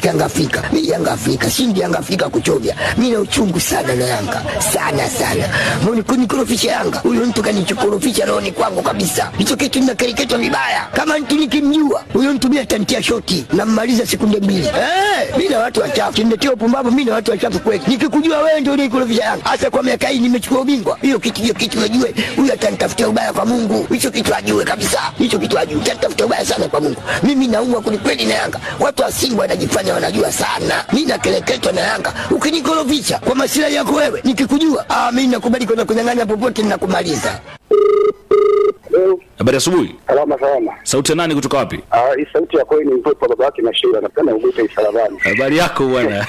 katika Yanga Afrika. Mimi Yanga Afrika, shindi Yanga Afrika kuchovya. Mimi na uchungu sana na Yanga. Sana sana. Mbona kunikorofisha Yanga? Huyo mtu kanichokorofisha rohoni kwangu kabisa. Hicho kitu ninakereketwa vibaya. Kama mtu nikimjua, huyo mtu mimi atantia shoti na mmaliza sekunde mbili. Eh, mimi na watu wachafu. Kimletea upumbavu mimi na watu wachafu kweli. Nikikujua wewe ndio unikorofisha Yanga. Hasa kwa miaka hii nimechukua ubingwa. Hiyo kitu hiyo kitu najue. Huyo atanitafutia ubaya kwa Mungu. Hicho kitu ajue kabisa. Hicho kitu ajue. Atanitafutia ubaya sana kwa Mungu. Mimi naumwa kwelikweli na Yanga. Watu wa Simba wanajifanya wanajua sana. Mimi nakeleketwa na Yanga. Ukinikorofisha kwa masilahi yako wewe, nikikujua, ah, mimi nakubali kwenda kunyang'anya popote ninakumaliza. Habari asubuhi. Salama salama. Sauti ya nani kutoka wapi? Ah, hii sauti ya kweli ni mtoto wa baba yake na Sheila, napenda ugute isalabani. Habari yako bwana.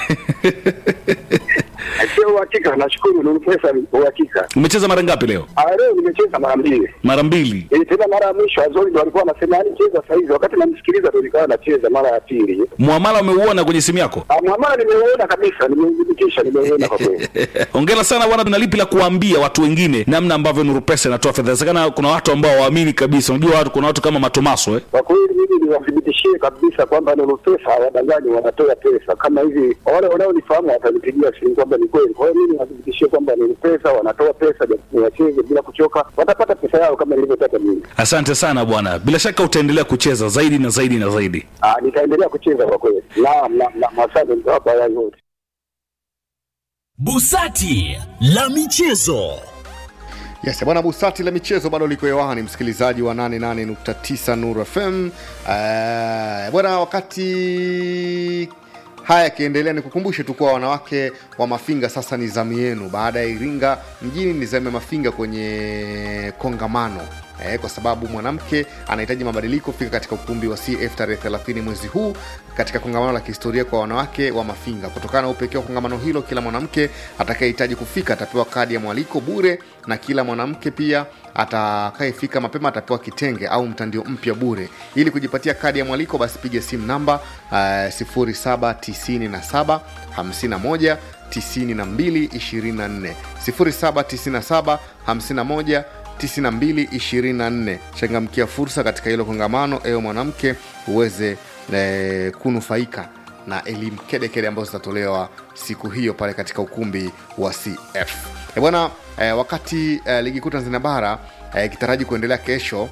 Sio uhakika, nashukuru ni pesa ni uhakika. Umecheza mara ngapi leo? Ah, leo nimecheza mara mbili. Mara mbili. Eh, tena mara ya mwisho Azori ndo alikuwa anasema yani cheza saa hizi, wakati namsikiliza ndo nikawa nacheza mara ya pili. Muamala umeuona kwenye simu yako? Ah, mwamala nimeuona kabisa, nimeudhibitisha, nimeuona kwa kweli. Hongera sana bwana, tuna lipi la kuambia watu wengine namna ambavyo Nuru Pesa inatoa fedha? Inawezekana kuna watu ambao waamini kabisa. Unajua watu, kuna watu kama Matomaso eh. Kwa kweli mimi niwathibitishie kabisa kwamba Nuru Pesa hawadanganyi, wanatoa pesa kama hivi. Wale wanaonifahamu watanipigia simu kwamba ni kweli. Kwa hiyo mimi niwathibitishie kwamba Nuru Pesa wanatoa pesa, japo wacheze bila kuchoka, watapata pesa yao kama nilivyotaka mimi. Asante sana bwana, bila shaka utaendelea kucheza zaidi na zaidi na zaidi. Ah, nitaendelea kucheza kwa kweli. Naam, naam, naam, asante mtawapa haya yote. Busati la michezo. Yes, bwana Busati la michezo bado liko hewani, msikilizaji wa 88.9 Nuru FM. Uh, bwana, wakati haya yakiendelea, nikukumbushe tu kuwa wanawake wa Mafinga sasa ni zamu yenu. Baada ya Iringa mjini, ni zamu ya Mafinga kwenye kongamano eh, kwa sababu mwanamke anahitaji mabadiliko fika katika ukumbi wa CF tarehe 30 mwezi huu katika kongamano la kihistoria kwa wanawake wa Mafinga. Kutokana na upekee wa kongamano hilo, kila mwanamke atakayehitaji kufika atapewa kadi ya mwaliko bure, na kila mwanamke pia atakayefika mapema atapewa kitenge au mtandio mpya bure. Ili kujipatia kadi ya mwaliko, basi piga simu namba uh, 0797 51 92 24 0797 51 9224 changamkia fursa katika hilo kongamano ewe mwanamke uweze e, kunufaika na elimu kedekede ambazo zitatolewa siku hiyo pale katika ukumbi wa cf e bwana e, wakati e, ligi kuu tanzania bara ikitaraji e, kuendelea kesho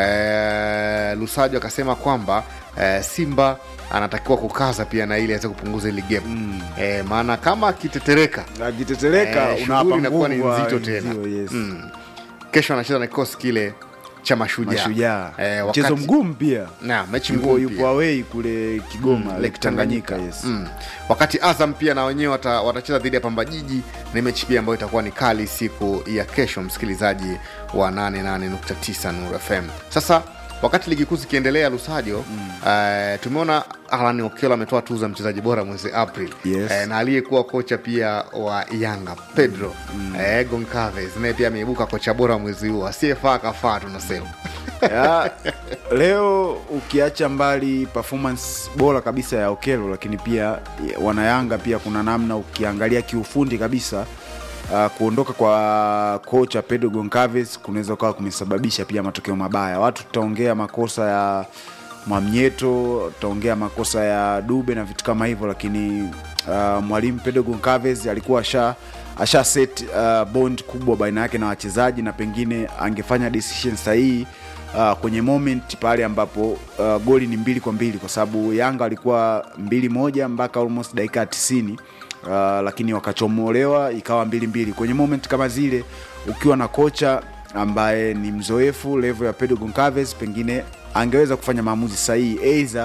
e, lusajo akasema kwamba e, simba anatakiwa kukaza pia na ili aweze kupunguza ili gap mm. e, maana kama akitetereka akitetereka Eh, unawapa shughuli inakuwa ni nguvu wa nzito tena. wenzio, yes. mm. kesho anacheza na kikosi kile cha mashujaa mashujaa Eh, mchezo wakati- mgumu pia na mechi yupo, ngumu yupo pia. awei kule kigoma Mm, lake tanganyika yes. mm. wakati azam pia na wenyewe wata, watacheza dhidi ya pamba jiji ni mechi pia ambayo itakuwa ni kali siku ya kesho msikilizaji wa 88.9 nur fm sasa wakati ligi kuu zikiendelea lusajo mm. uh, tumeona alan okelo ametoa tuzo ya mchezaji bora mwezi april Yes. Eh, na aliyekuwa kocha pia wa yanga pedro mm. eh, goncaves naye pia ameibuka kocha bora mwezi huu asiyefaa kafaa tunasema ya, leo ukiacha mbali performance bora kabisa ya okelo lakini pia ya, wanayanga pia kuna namna ukiangalia kiufundi kabisa uh, kuondoka kwa kocha pedro goncaves kunaweza ukawa kumesababisha pia matokeo mabaya watu tutaongea makosa ya mwamnyeto tutaongea makosa ya dube na vitu kama hivyo lakini uh, mwalimu pedro goncaves alikuwa asha asha set uh, bond kubwa baina yake na wachezaji na pengine angefanya decision sahihi uh, kwenye moment pale ambapo uh, goli ni mbili kwa mbili kwa sababu yanga walikuwa mbili moja mpaka almost dakika ya tisini uh, lakini wakachomolewa ikawa mbili mbili kwenye moment kama zile ukiwa na kocha ambaye ni mzoefu level ya pedro goncaves pengine angeweza kufanya maamuzi sahihi eidha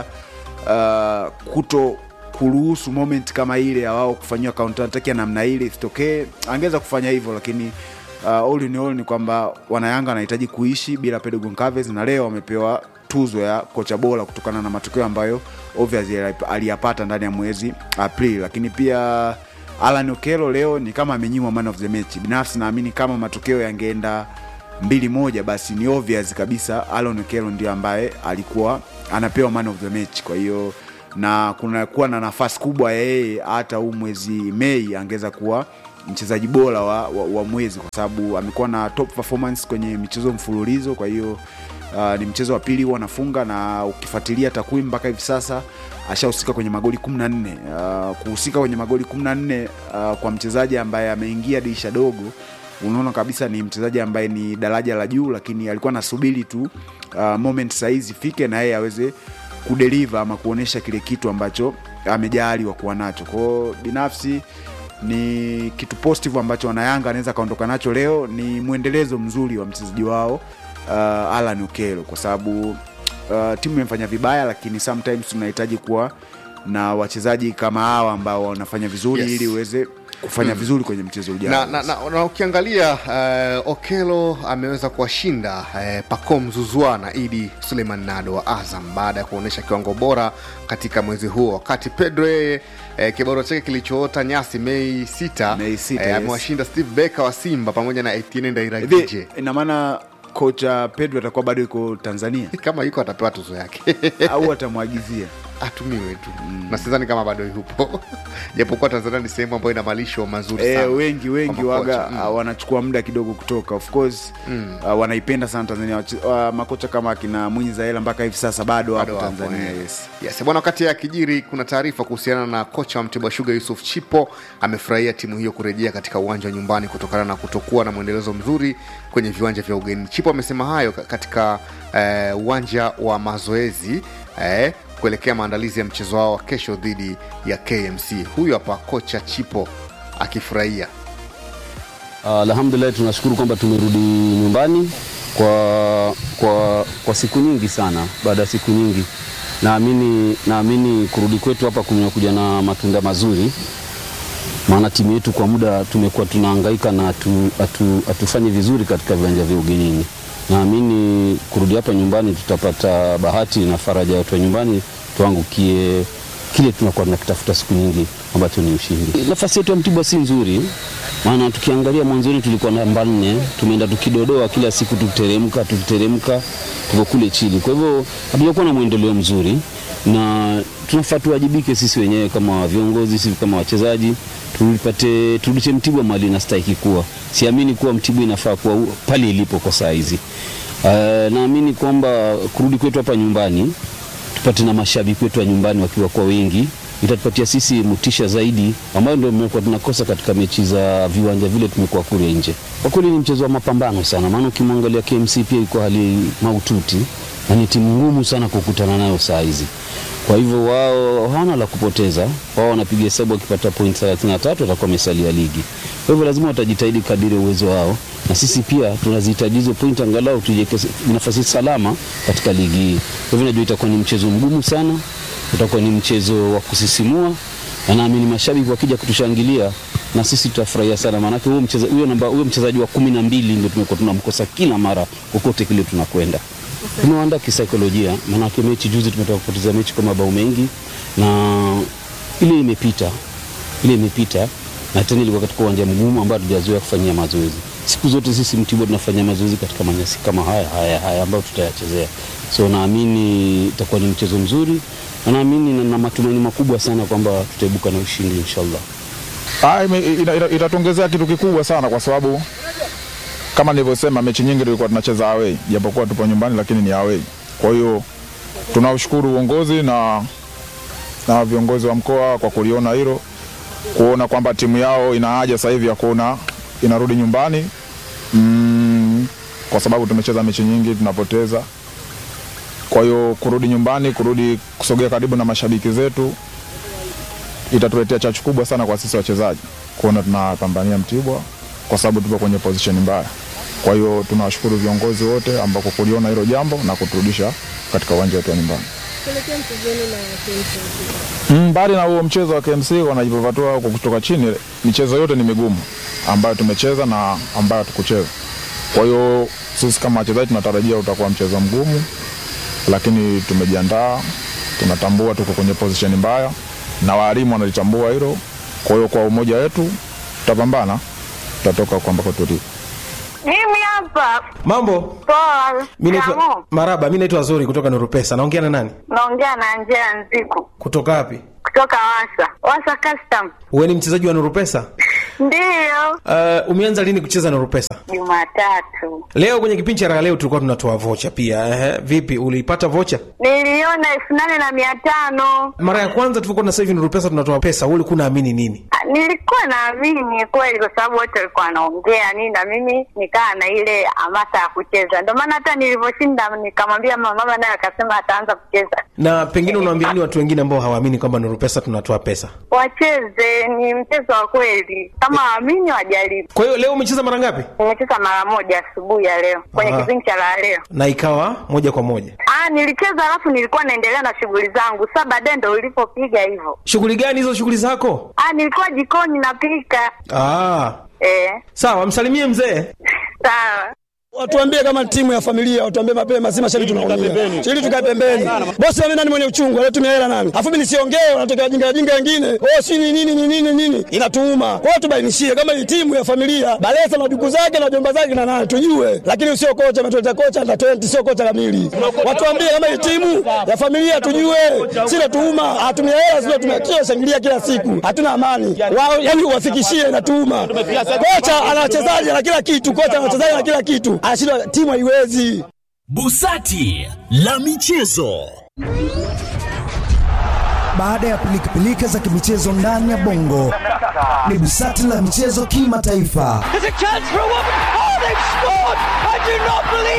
uh, kuto kuruhusu moment kama ile ya wao kufanyiwa counter attack ya namna ile isitokee angeweza kufanya hivyo lakini uh, all in all ni kwamba wanayanga wanahitaji kuishi bila pedro goncaves na leo wamepewa tuzo ya kocha bora kutokana na matokeo ambayo obviously aliyapata ndani ya mwezi aprili lakini pia alan okelo leo ni kama amenyimwa man of the match binafsi naamini kama matokeo yangeenda mbili moja basi ni obvious kabisa alan okelo ndio ambaye alikuwa anapewa man of the match kwa hiyo na kunakuwa na nafasi kubwa ya yeye hata huu mwezi mei angeweza kuwa mchezaji bora wa, wa, wa mwezi kwa sababu amekuwa na top performance kwenye michezo mfululizo kwa hiyo Uh, ni mchezo wa pili huwa anafunga na ukifuatilia takwimu mpaka hivi sasa ashahusika kwenye magoli 14 uh, kuhusika kwenye magoli 14 uh, kwa mchezaji ambaye ameingia dirisha dogo unaona kabisa ni mchezaji ambaye ni daraja la juu lakini alikuwa anasubiri tu uh, moment saizi ifike na yeye aweze kudeliver ama kuonyesha kile kitu ambacho amejaaliwa kuwa nacho kwao binafsi ni kitu positive ambacho wanayanga anaweza akaondoka nacho leo ni mwendelezo mzuri wa mchezaji wao uh, alan ukelo kwa sababu uh, timu imefanya vibaya lakini sometimes tunahitaji kuwa na wachezaji kama hawa ambao wanafanya vizuri Yes. ili uweze kufanya mm. vizuri kwenye mchezo ujao na, na, na, na ukiangalia uh, okelo ameweza kuwashinda uh, pacom zuzwa na idi suleiman nado wa azam baada ya kuonyesha kiwango bora katika mwezi huo wakati pedro yeye uh, kibaro chake kilichoota nyasi mei sita Mei sita, eh, yes. amewashinda steve becker wa simba pamoja na etienne ndairagije hivi ina maana kocha pedro atakuwa bado yuko tanzania kama yuko atapewa tuzo yake au atamwagizia atumiwe tu mm. na sidhani kama bado yupo japokuwa tanzania ni sehemu ambayo ina malisho mazuri e, sana wengi wengi kwa makocha. waga mm. wanachukua muda kidogo kutoka of course mm. uh, wanaipenda sana tanzania Wache- uh, makocha kama akina mwinyi zaela mpaka hivi sasa bado Bado wapo wapo, tanzania eh. yes yes bwana wakati ya kijiri kuna taarifa kuhusiana na kocha wa mtibwa shuga yusuf chipo amefurahia timu hiyo kurejea katika uwanja wa nyumbani kutokana na kutokuwa na mwendelezo mzuri kwenye viwanja vya ugeni chipo amesema hayo ka- katika eh, uwanja wa mazoezi eh, kuelekea maandalizi ya mchezo wao wa kesho dhidi ya kmc huyu hapa kocha chipo akifurahia Alhamdulillah, tunashukuru kwamba tumerudi nyumbani kwa, kwa, kwa siku nyingi sana. Baada ya siku nyingi, naamini naamini kurudi kwetu hapa kumekuja na matunda mazuri, maana timu yetu kwa muda tumekuwa tunahangaika na hatu- hatu- hatufanyi vizuri katika viwanja vya ugenini. Naamini kurudi hapa nyumbani tutapata bahati na faraja ya watu wa nyumbani, tuangukie kile tunakuwa tunakitafuta siku nyingi ambacho ni ushindi. Nafasi yetu ya Mtibwa si nzuri, maana tukiangalia mwanzoni tulikuwa namba nne, tumeenda tukidodoa kila siku, tukiteremka tukiteremka, tuko kule chini. Kwa hivyo hatujakuwa na mwendeleo mzuri, na tunafaa tuwajibike sisi wenyewe kama viongozi, sisi kama wachezaji, tulipate turudishe Mtibwa mali inastahiki kuwa. Siamini kuwa Mtibwa inafaa kuwa u- pale ilipo kwa saa hizi. Uh, naamini kwamba kurudi kwetu hapa nyumbani tupate na mashabiki wetu wa nyumbani wakiwa kwa wengi itatupatia sisi motisha zaidi ambayo ndio tumekuwa tunakosa katika mechi za viwanja vile tumekuwa kule nje. Kwa kweli ni mchezo wa mapambano sana, maana ukimwangalia KMC pia iko hali mahututi na ni timu ngumu sana kukutana nayo saa hizi. Kwa hivyo wao hawana la kupoteza, wao wanapiga hesabu wakipata point 33 watakuwa wamesalia ligi. Kwa hivyo lazima watajitahidi kadiri ya uwezo wao, na sisi pia tunazihitaji hizo point angalau tujiweke nafasi salama katika ligi hii. Kwa hivyo najua itakuwa ni mchezo mgumu sana, utakuwa ni mchezo wa kusisimua, na naamini mashabiki wakija kutushangilia na sisi tutafurahia sana, maanake huyo mchezaji huyo namba huyo mchezaji wa kumi na mbili ndio tumekuwa tunamkosa kila mara kokote kile tunakwenda tumewaandaa kisaikolojia, maanake mechi juzi tumetoka kupoteza mechi kwa mabao mengi, na ile imepita, ile imepita, na tena ilikuwa katika uwanja mgumu ambao hatujazoea kufanyia mazoezi. Siku zote sisi Mtibwa tunafanya mazoezi katika manyasi kama haya haya haya ambayo tutayachezea, so naamini itakuwa ni mchezo mzuri, na naamini na, na matumaini makubwa sana kwamba tutaibuka na ushindi inshallah. Ah, ime- ita- ita- itatuongezea kitu kikubwa sana kwa sababu kama nilivyosema, mechi nyingi tulikuwa tunacheza away, japokuwa tupo nyumbani, lakini ni away. Kwa hiyo tunaushukuru uongozi na, na viongozi wa mkoa kwa kuliona hilo, kuona kwamba timu yao ina haja sasa hivi ya kuona inarudi nyumbani mm, kwa sababu tumecheza mechi nyingi tunapoteza. Kwa hiyo kurudi nyumbani, kurudi kusogea karibu na mashabiki zetu itatuletea chachu kubwa sana kwa sisi wachezaji kuona tunapambania Mtibwa kwa sababu tupo kwenye position mbaya. Kwa hiyo tunawashukuru viongozi wote ambao kwa kuliona hilo jambo na kuturudisha katika uwanja wetu wa nyumbani. Mm, Mbali na huo mchezo wa KMC wanajipapatua kwa kutoka chini, michezo yote ni migumu ambayo tumecheza na ambayo hatukucheza. Kwa hiyo sisi kama wachezaji tunatarajia utakuwa mchezo mgumu, lakini tumejiandaa, tunatambua tuko kwenye position mbaya na walimu wanalitambua hilo. Kwa hiyo kwa umoja wetu tutapambana, tutatoka huko ambako tulipo. Mimi hapa Mambo, poa. mi naitwa Shikamoo. Maraba, mi naitwa Zuri kutoka Nurupesa. Naongea na nani? Naongea na Angela Nziku Kutoka wapi? kutoka Wasa Wasa Custom. Wewe ni mchezaji wa Nurupesa? Ndiyo, Uh, umeanza lini kucheza na Rupesa? Jumatatu Leo kwenye kipindi cha raha leo tulikuwa tunatoa vocha pia. Ehe, vipi uliipata vocha? niliona elfu nane na mia tano. Mara ya kwanza tulikuwa na sasa hivi ni Rupesa tunatoa pesa, wewe ulikuwa unaamini nini? Ah, Nilikuwa naamini kweli, kwa sababu wote walikuwa wanaongea nini, na mimi nikaa na ile hamasa ya kucheza. Ndio maana hata nilivyoshinda nikamwambia mama, mama naye akasema ataanza kucheza. Na pengine unawaambia nini watu wengine ambao hawaamini kwamba ni Rupesa tunatoa pesa? Wacheze, ni mchezo wa kweli, kama waamini wajaribu. Kwa hiyo leo umecheza mara ngapi? Nimecheza mara moja asubuhi ya leo kwenye Aha. kipindi cha la leo. Na ikawa moja kwa moja. Ah, nilicheza alafu nilikuwa naendelea na shughuli zangu. Sasa baadaye ndo ulipopiga hivyo. Shughuli gani hizo shughuli zako? Ah, nilikuwa jikoni napika. Ah, Eh, sawa, msalimie mzee. sawa. Watuambie kama timu ya familia, watuambie mapema, si mashabiki tunaumia. Ili tukae pembeni. Bosi mimi nani mwenye uchungu, anatumia hela nani? Alafu mimi nisiongee, wanatokea wajinga wajinga wengine. Oh, si ni nini ni nini nini? Inatuuma. Kwa hiyo tubainishie kama ni timu ya familia, Balesa na duku zake na jomba zake na nani tujue. Lakini sio kocha ametuleta kocha na 20 sio kocha kamili. Watuambie kama ni timu ya familia tujue. Sina tuuma, hatumia hela sio tumetia shangilia kila siku. Hatuna amani. Wao yani uwafikishie inatuuma. Kocha ana wachezaji na kila kitu, kocha ana wachezaji na kila kitu. Anashindwa timu haiwezi. Busati la michezo. Baada ya pilikapilika za kimichezo ndani ya bongo, ni busati la michezo kimataifa.